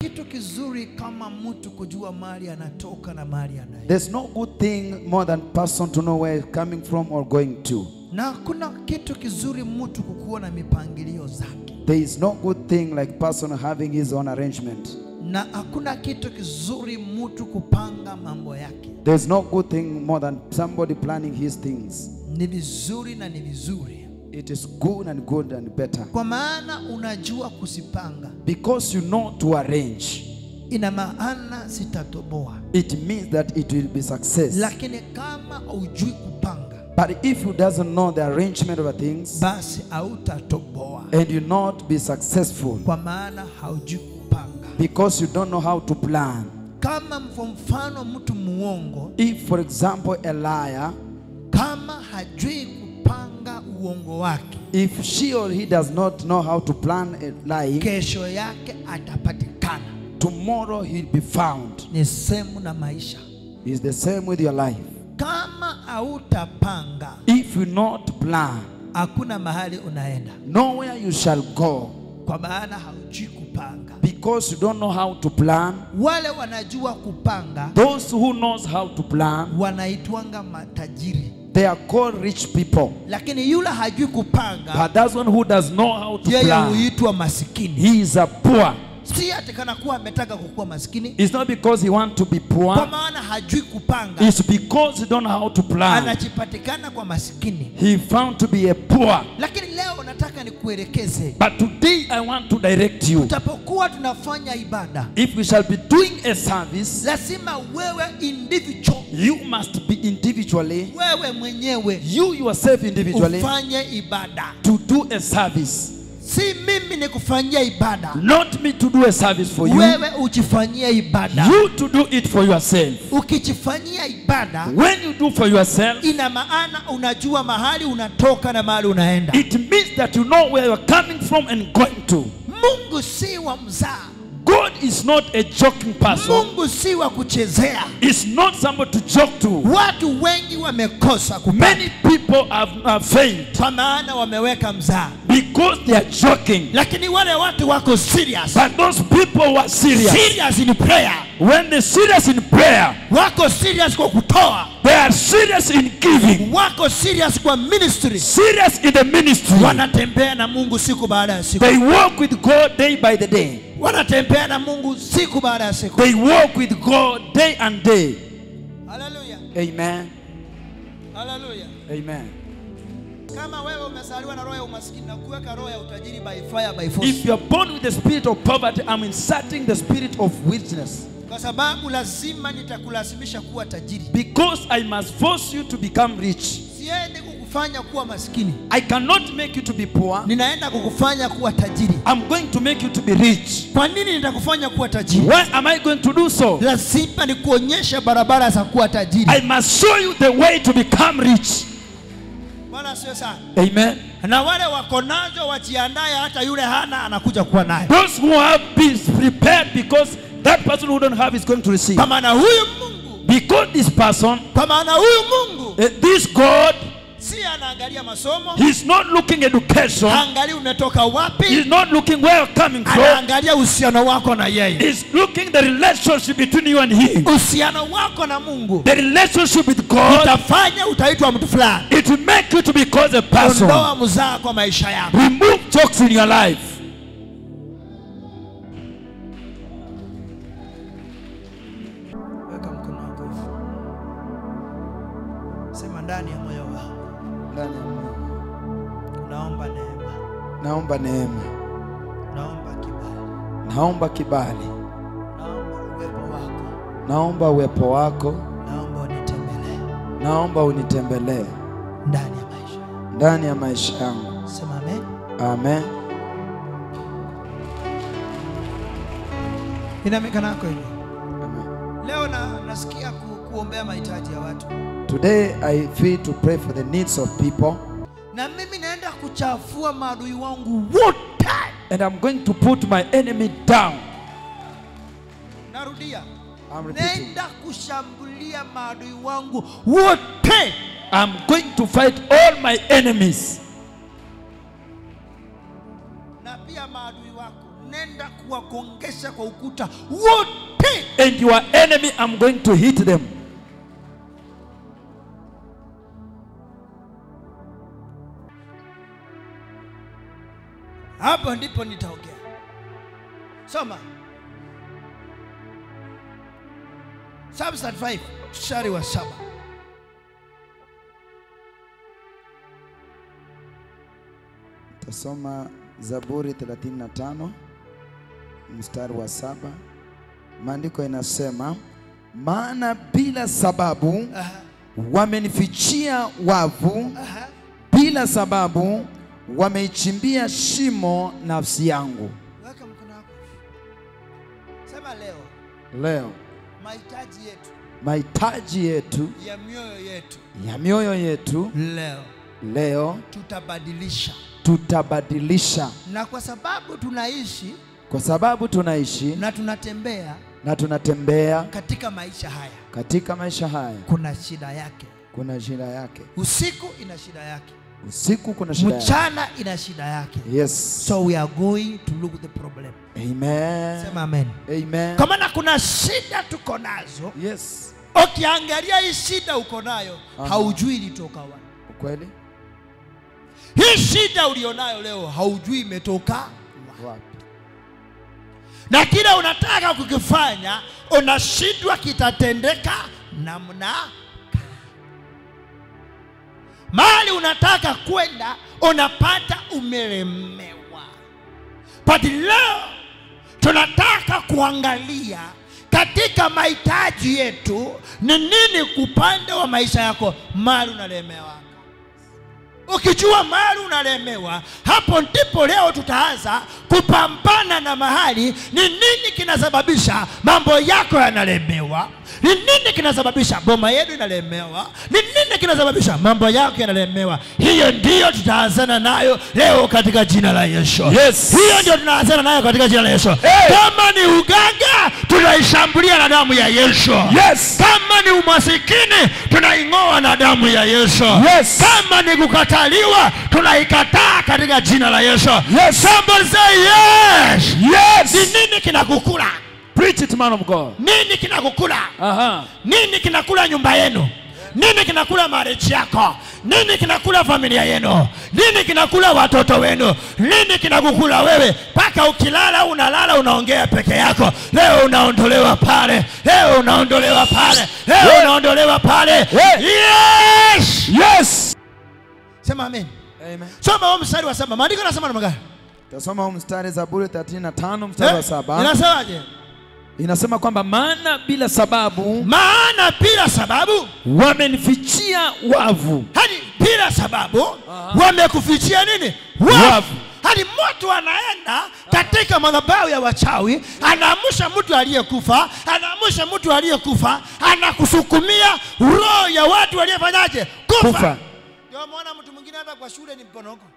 kitu kizuri kama mtu kujua mahali anatoka na mahali anaenda, There's no good thing more than person to know where he's coming from or going to. na hakuna kitu kizuri mtu kukuwa na mipangilio zake, There is no good thing like person having his own arrangement. na hakuna kitu kizuri mtu kupanga mambo yake. There's no good thing more than somebody planning his things. Ni vizuri na ni vizuri, It is good and good and better. kwa maana unajua kusipanga, Because you know to arrange, ina maana sitatoboa. it means that it will be success. Lakini kama haujui kupanga, But if you doesn't know the arrangement of things basi hautatoboa, and you not be successful kwa maana haujui kupanga. because you don't know how to plan. Kama kwa mfano mtu muongo, If for example a liar, kama hajui kupanga uongo wake, if she or he does not know how to plan a lying, kesho yake atapatikana. tomorrow he'll be found. Ni sehemu na maisha. It's the same with your life. Kama hautapanga, If you not plan, hakuna mahali unaenda, nowhere you shall go kwa maana haujui kupanga. because you don't know how to plan. Wale wanajua kupanga Those who knows how to plan, wanaitwanga matajiri, they are called rich people. lakini yule hajui kupanga, But that one who does know how to yeye plan, huitwa masikini. he is a poor. Si ati kana kuwa ametaka kukuwa masikini, It's not because he want to be kwa poor. maana hajui kupanga, It's because he don't know how to plan. anajipatikana kwa masikini. He found to be a poor. Lakini leo nataka nikuelekeze, But today I want to direct you. tutapokuwa tunafanya ibada, If we shall be doing a service, lazima wewe individual, you must be individually, wewe mwenyewe you yourself individually, ufanye ibada, to do a service. si mimi nikufanyia ibada, Not me to do a service for you, wewe ujifanyie ibada. you to do it for yourself. Ukijifanyia ibada, When you do for yourself, ina maana unajua mahali unatoka na mahali unaenda. it means that you know where you're coming from and going to. Mungu si wa mzaa, God is not a joking person. Mungu si wa kuchezea. It's not somebody to joke to. Watu wengi wamekosa kupata Many people have, have failed kwa maana wameweka mzaa, because they are joking. lakini wale watu wako serious, But those people were serious. serious in prayer, When they're serious in prayer, wako serious kwa kutoa, they are serious in giving, wako serious kwa ministry, serious in the ministry. wanatembea na Mungu siku baada ya siku, They walk with God day by the day. wanatembea na Mungu siku baada ya siku. They walk with God day and day. Haleluya, Amen. haleluya. Amen. Kama wewe umezaliwa na roho ya umaskini na kuweka roho ya utajiri by fire by force, If you're born with the spirit of poverty, I'm inserting the spirit of witness. kwa sababu lazima nitakulazimisha kuwa tajiri. Because I must force you to become rich. Siendi kukufanya kuwa maskini, I cannot make you to be poor. ninaenda kukufanya kuwa tajiri. I'm going to make you to be rich. Kwa nini nitakufanya kuwa tajiri? Why am I going to do so? Lazima nikuonyeshe barabara za kuwa tajiri. I must show you the way to become rich. Bwana asiwe sana. Amen. Na wale wako nazo wajiandae, hata yule hana anakuja kuwa naye, Those who have been prepared because that person who don't have is going to receive. kwa maana huyu Mungu, Because this person, kwa maana huyu Mungu eh, this God, si anaangalia masomo, He's not looking education. haangalii umetoka wapi, He's not looking where you're coming from. anaangalia uhusiano wako na yeye, He's looking the relationship between you and Him. uhusiano wako na Mungu The relationship with God, utafanya utaitwa mtu fulani. it will make you to be called a person. Ondoa mzaa kwa maisha yako. Remove jokes in your life. Weka mkono wako hivi, sema ndani ya moyo wako, naomba neema, Naomba neema, naomba kibali, naomba kibali, naomba uwepo wako, naomba uwepo wako, naomba unitembelee naomba unitembelee ndani ya maisha yangu. ndani ya maisha yangu. Sema amen. Amen. Ina mikono yako hivi. Amen. Leo na, nasikia ku, kuombea mahitaji ya watu, Today I feel to pray for the needs of people na mimi naenda kuchafua maadui wangu wote. and I'm going to put my enemy down. Narudia, I'm repeating. naenda kushambulia maadui wangu wote. I'm going to fight all my enemies na pia maadui wako, nenda kuwagongesha kwa ukuta wote. And your enemy, I'm going to hit them. Hapo ndipo nitaongea. Soma Psalm 35 mstari wa saba. Tasoma Zaburi 35 mstari wa saba. Maandiko inasema, maana bila sababu Aha, wamenifichia wavu, aha. bila sababu wameichimbia shimo nafsi yangu. Weka mkono wako. Sema leo Leo mahitaji yetu mahitaji yetu ya mioyo yetu ya mioyo yetu leo leo tutabadilisha, tutabadilisha, na kwa sababu tunaishi kwa sababu tunaishi na tunatembea na tunatembea katika maisha haya, katika maisha haya. kuna shida yake. Kuna shida yake, Usiku ina shida yake, usiku kuna shida yake. mchana ina shida yake. Yes. So we are going to look the problem. Amen. Sema amen. Amen. Kwa maana kuna shida tuko nazo, Yes. ukiangalia hii shida uko nayo Aha. haujui ilitoka wapi. Ukweli? Hii shida ulionayo leo haujui imetoka wapi. Wapi? na kile unataka kukifanya unashindwa kitatendeka namna gani. mahali unataka kwenda unapata umelemewa but leo tunataka kuangalia katika mahitaji yetu ni nini upande wa maisha yako mali unalemewa Ukijua mahali unalemewa, hapo ndipo leo tutaanza kupambana na mahali ni nini kinasababisha mambo yako yanalemewa, ni nini kinasababisha boma yenu inalemewa, ni nini kinasababisha mambo yako yanalemewa. Hiyo ndiyo tutaanzana nayo leo katika jina la Yesu. Yes. Hiyo ndio tunaanzana nayo katika jina la Yesu. Hey. Kama ni uganga, tunaishambulia na damu ya Yesu. Yes. Kama ni umasikini, tunaing'oa na damu ya Yesu. Yes. Kama ni kukataliwa, tunaikataa katika jina la Yesu. Yes. Somebody say yes. Ni Yes. nini kinakukula? Preach it, man of God. Nini kinakukula? Uh-huh. Nini kinakula nyumba yenu? Nini kinakula marriage yako? Nini kinakula familia yenu? Nini kinakula watoto wenu? Nini kinakukula wewe? Mpaka ukilala unalala unaongea peke yako. Leo unaondolewa pale, leo unaondolewa pale, leo Yeah. unaondolewa pale. Yeah. Yes! Yes. Sema amen. Amen. Soma huo mstari wa saba. Maandiko yanasema namna gani? Tasoma huu mstari Zaburi 35 mstari wa Eh? saba. Inasemaje? Inasema kwamba maana bila sababu Maana bila sababu Wamenifichia wavu. hadi bila sababu wamekufichia nini Wavu. hadi mtu anaenda katika madhabahu ya wachawi anaamsha mtu aliyekufa anaamsha mtu aliyekufa anakusukumia roho ya watu waliofanyaje kufa kufa. ndio maana mtu mwingine hata kwa shule ni ponoko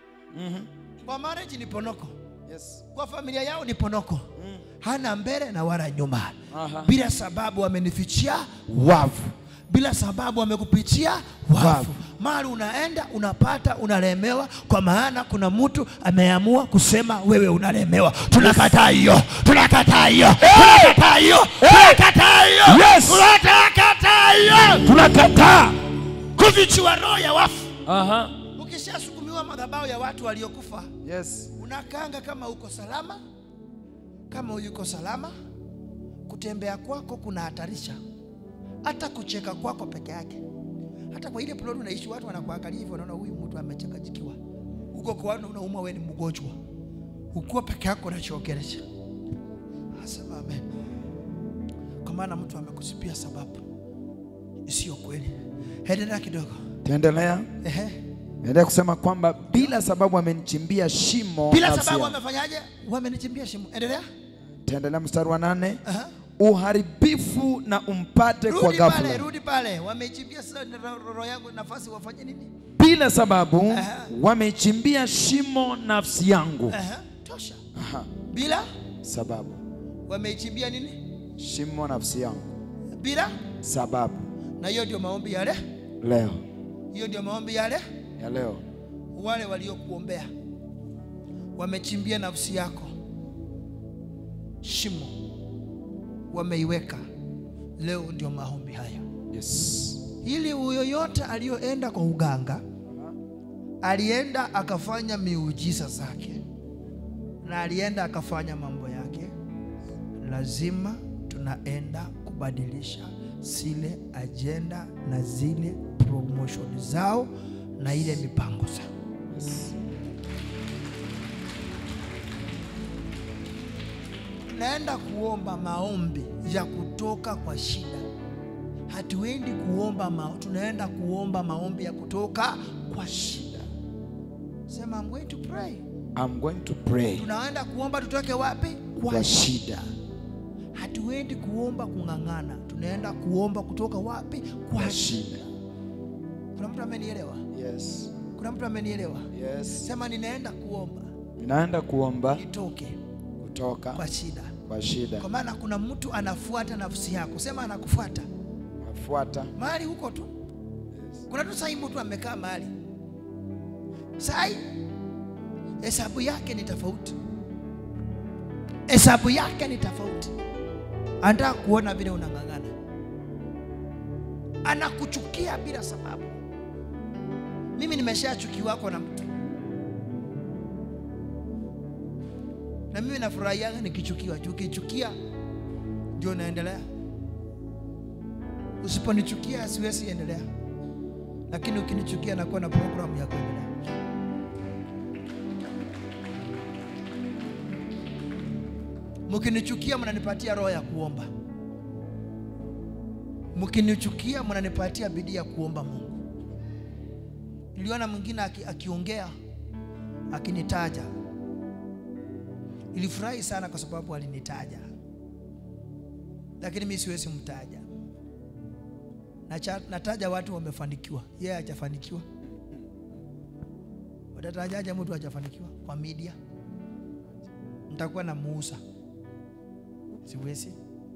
kwa marriage ni ponoko Yes. kwa familia yao ni ponoko hana mbele na wala nyuma Aha. bila sababu wamenifichia Wavu. bila sababu wamekupitia wafu. Wafu. Mahali unaenda unapata unalemewa, kwa maana kuna mtu ameamua kusema wewe unalemewa. Tunakataa hiyo, tunakataa hiyo, tunakataa hiyo, tunakataa hiyo, Yes. tunakataa hiyo, Tunakataa. kufichua roho ya wafu. Uh-huh. Ukishasukumiwa madhabahu ya watu waliokufa, Yes. unakanga kama uko salama, kama uyuko salama. Kutembea kwako kuna hatarisha, hata kucheka kwako peke yake. Hata kwa ile plot unaishi, watu wanakuangalia hivyo, wanaona huyu mtu amechakajikiwa. Uko kwa watu unaumwa, wewe ni mgonjwa, ukiwa peke yako unachokelesha. Asema amen, kwa maana mtu amekusipia sababu isiyo kweli. Endelea kidogo. Tuendelea. Ehe. Endelea kusema kwamba bila sababu wamenichimbia shimo Bila nafsi sababu yangu. wamefanyaje? Wamenichimbia shimo. Endelea. Tuendelea mstari wa nane. Aha. Uharibifu na umpate kwa Rudi pale, ghafla. rudi pale. Wameichimbia sasa ro- roho yangu nafasi wafanye nini? Bila sababu Aha. wameichimbia shimo nafsi yangu. Aha, tosha. Aha. Bila Sababu wameichimbia nini? shimo nafsi yangu. Bila Sababu na hiyo ndio maombi yale, leo hiyo ndio maombi yale. ya leo Wale waliokuombea wamechimbia nafsi yako, shimo wameiweka leo ndio maombi haya Yes. ili huyo yote aliyoenda kwa uganga alienda akafanya miujiza zake na alienda akafanya mambo yake lazima tunaenda kubadilisha zile ajenda na zile promotion zao na ile mipango zao tunaenda kuomba maombi ya kutoka kwa shida hatuendi kuomba ma, tunaenda kuomba maombi ya kutoka kwa shida sema I'm going to pray I'm going to pray tunaenda kuomba tutoke wapi kwa shida. hatuendi kuomba kung'ang'ana tunaenda kuomba kutoka wapi kwa Kwa shida shida. kuna mtu amenielewa Yes. kuna mtu amenielewa Yes. sema ninaenda kuomba Ninaenda kuomba nitoke kutoka kwa shida kwa shida. kwa maana kuna mtu anafuata nafsi yako sema anakufuata Nafuata. mahali huko tu kuna tu sai mtu amekaa mahali sai hesabu yake ni tofauti hesabu yake ni tofauti anataka kuona vile unang'ang'ana anakuchukia bila sababu mimi nimeshachukiwako na mtu na mimi nafurahiaga nikichukiwa juu ukichukia ndio naendelea usiponichukia siwezi endelea lakini ukinichukia nakuwa na programu ya kuendelea mkinichukia mnanipatia roho ya kuomba mkinichukia mnanipatia bidii ya kuomba mungu niliona mwingine aki, akiongea akinitaja nilifurahi sana kwa sababu alinitaja lakini mi siwezi mtaja Nacha- nataja watu wamefanikiwa yeye hajafanikiwa watatajaje mtu hajafanikiwa kwa media nitakuwa na muusa siwezi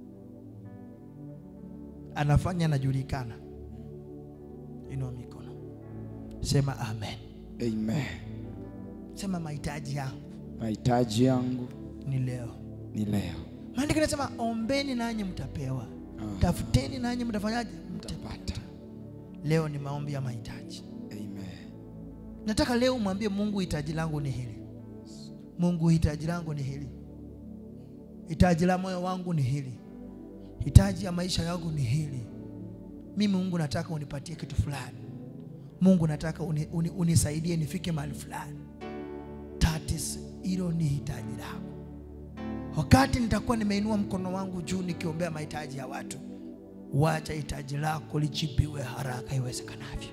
anafanya anajulikana inua mikono sema amen Amen. sema mahitaji yangu Mahitaji yangu ni leo ni leo. maandiko nasema ombeni nanyi mtapewa Ah. tafuteni nanyi mtafanyaje Mtapata. leo ni maombi ya mahitaji Amen. nataka leo mwambie mungu hitaji langu ni hili mungu hitaji langu ni hili hitaji la moyo wangu ni hili hitaji ya maisha yangu ni hili mimi mungu nataka unipatie kitu fulani mungu nataka uni, uni, unisaidie nifike mahali fulani That is, hilo ni hitaji lako wakati nitakuwa nimeinua mkono wangu juu nikiombea mahitaji ya watu wacha hitaji lako lijibiwe haraka iwezekanavyo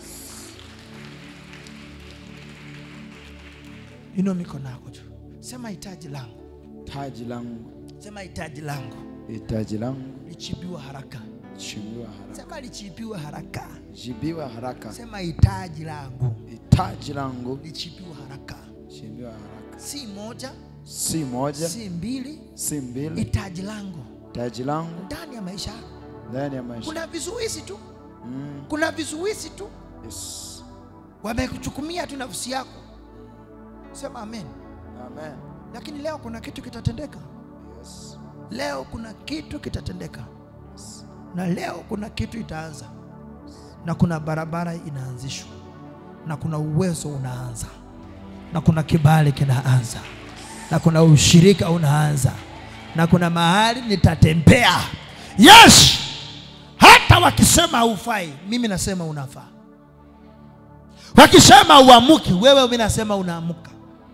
inua mikono yako juu sema hitaji langu Hitaji langu. sema hitaji langu Hitaji langu lichibiwa haraka jibiwa haraka. sema lichibiwe haraka Jibiwa haraka. sema hitaji langu Hitaji langu lichibiwa haraka jibiwa haraka. si moja Si moja, si mbili si mbili. hitaji langu Hitaji langu ndani ya maisha yako ndani ya maisha. kuna vizuizi tu Mm. kuna vizuizi tu Yes. wamekuchukumia tu nafsi yako sema amen Amen. lakini leo kuna kitu kitatendeka Yes. leo kuna kitu kitatendeka na leo kuna kitu itaanza na kuna barabara inaanzishwa na kuna uwezo unaanza na kuna kibali kinaanza na kuna ushirika unaanza na kuna mahali nitatembea yes hata wakisema haufai mimi nasema unafaa wakisema uamuki wewe mimi nasema unaamuka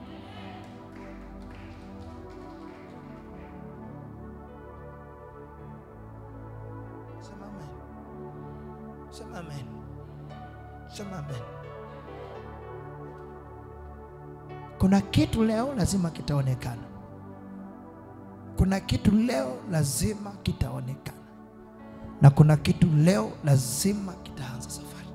Sema amen. Sema amen. Sema amen. Kuna kitu leo lazima kitaonekana. Kuna kitu leo lazima kitaonekana. Na kuna kitu leo lazima kitaanza safari.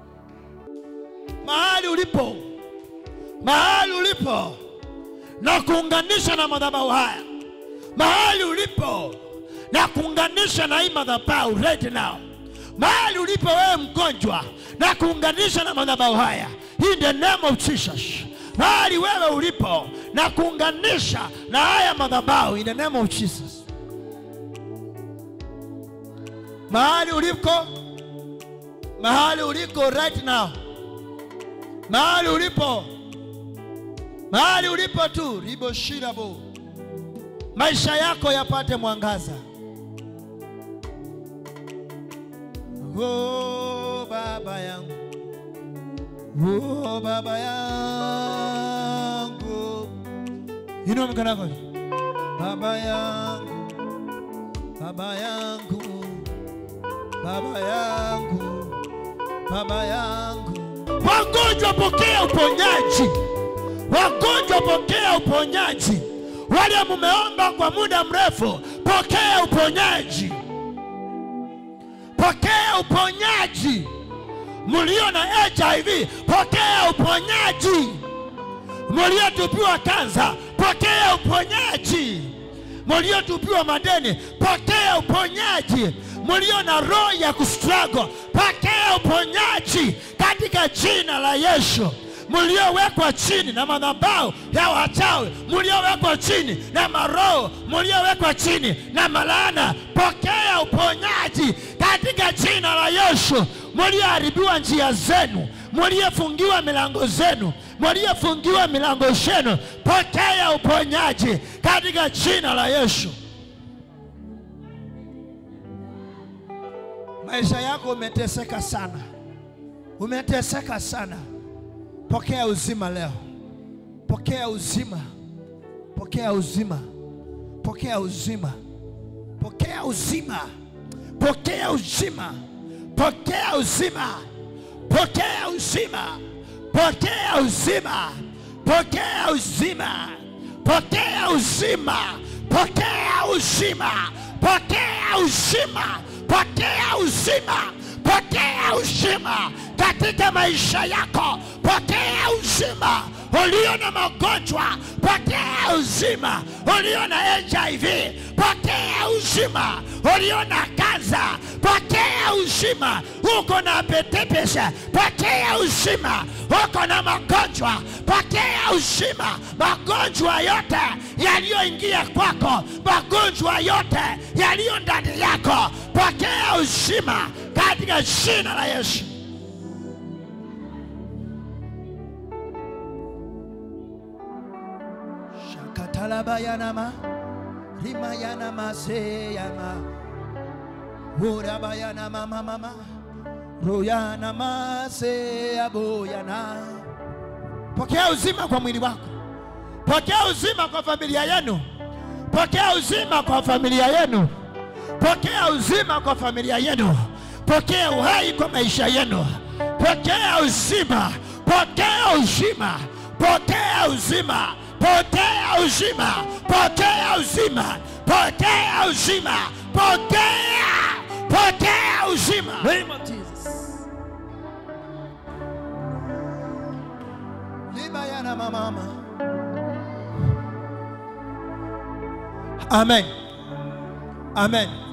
Mahali ulipo, mahali ulipo, na kuunganisha na madhabahu haya, mahali ulipo, na kuunganisha na hii madhabahu right now, mahali ulipo wewe mgonjwa, na kuunganisha na madhabahu haya, in the name of Jesus, mahali wewe ulipo na kuunganisha na haya madhabahu in the name of Jesus. Mahali uliko, mahali uliko right now, mahali ulipo, mahali ulipo tu riboshirabo, maisha yako yapate mwangaza. Oh, baba yangu Oh, baba yangu. Inua mikono yako. Baba yangu. Baba yangu. Baba yangu. Baba yangu. Wagonjwa pokea uponyaji. Wagonjwa pokea uponyaji. Wale mumeomba kwa muda mrefu, pokea uponyaji. Pokea uponyaji mlio na HIV pokea uponyaji, mliotupiwa kansa pokea uponyaji, mliotupiwa madeni pokea uponyaji, mlio na roho ya kustruggle pokea uponyaji katika jina la Yesu. Mliowekwa chini na madhabahu ya wachawi, mliowekwa chini na maroho, mliowekwa chini na malaana, pokea uponyaji katika jina la Yesu. Mlioharibiwa njia zenu, mliofungiwa milango zenu, mliofungiwa milango zenu, pokea uponyaji katika jina la Yesu. Maisha yako umeteseka sana, umeteseka sana. Pokea uzima leo, pokea uzima, pokea uzima, pokea uzima, pokea uzima, pokea uzima, pokea uzima, pokea uzima, pokea uzima, pokea uzima, pokea uzima, pokea uzima, pokea uzima, pokea uzima, pokea uzima katika maisha yako, pokea uzima. Ulio na magonjwa, pokea uzima. Ulio na HIV, pokea uzima. Ulio na kansa, pokea uzima. Uko na petepesha, pokea uzima. Uko na magonjwa, pokea uzima. Magonjwa yote yaliyoingia kwako, magonjwa yote yaliyo ndani yako, pokea uzima katika jina la Yesu. Shakatalabayanama rimayanama seyama urabayanama mama royanama seyaboyana. Pokea uzima kwa mwili wako, pokea uzima kwa familia yenu, pokea uzima kwa familia yenu, pokea uzima kwa familia yenu, pokea uhai kwa maisha yenu, pokea uzima, pokea uzima, pokea uzima, pokea uzima, pokea uzima, pokea uzima, pokea, pokea uzima. Name of Jesus. Libayana mama. Amen. Amen.